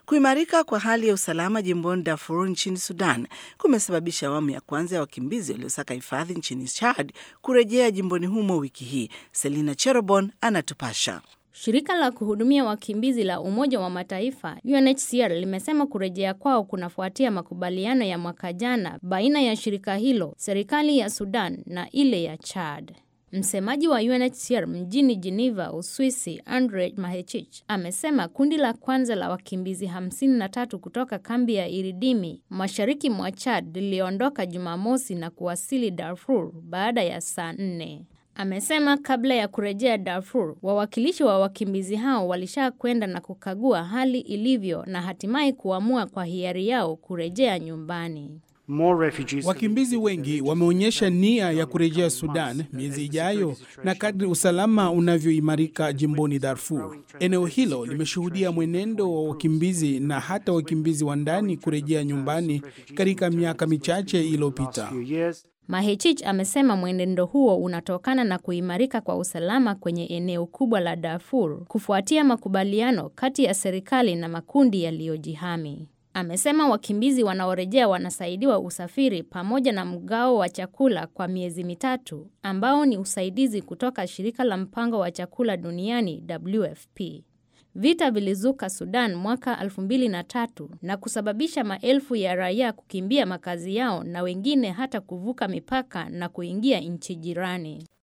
Kuimarika kwa hali ya usalama jimboni Darfur nchini Sudan kumesababisha awamu ya kwanza ya wakimbizi waliosaka hifadhi nchini Chad kurejea jimboni humo wiki hii. Selina Cherobon anatupasha. Shirika la kuhudumia wakimbizi la Umoja wa Mataifa UNHCR limesema kurejea kwao kunafuatia makubaliano ya mwaka jana baina ya shirika hilo, serikali ya Sudan na ile ya Chad. Msemaji wa UNHCR mjini Geneva, Uswisi, Andre Mahechich amesema kundi la kwanza la wakimbizi 53 kutoka kambi ya Iridimi mashariki mwa Chad liliondoka Jumamosi na kuwasili Darfur baada ya saa nne. Amesema kabla ya kurejea Darfur, wawakilishi wa wakimbizi hao walisha kwenda na kukagua hali ilivyo na hatimaye kuamua kwa hiari yao kurejea nyumbani. Wakimbizi wengi wameonyesha nia ya kurejea Sudan miezi ijayo, na kadri usalama unavyoimarika jimboni Darfur, eneo hilo limeshuhudia mwenendo wa wakimbizi na hata wakimbizi wa ndani kurejea nyumbani katika miaka michache iliyopita. Mahechich amesema mwenendo huo unatokana na kuimarika kwa usalama kwenye eneo kubwa la Darfur kufuatia makubaliano kati ya serikali na makundi yaliyojihami. Amesema wakimbizi wanaorejea wanasaidiwa usafiri pamoja na mgao wa chakula kwa miezi mitatu ambao ni usaidizi kutoka shirika la mpango wa chakula duniani WFP. Vita vilizuka Sudan mwaka 2003 na kusababisha maelfu ya raia kukimbia makazi yao na wengine hata kuvuka mipaka na kuingia nchi jirani.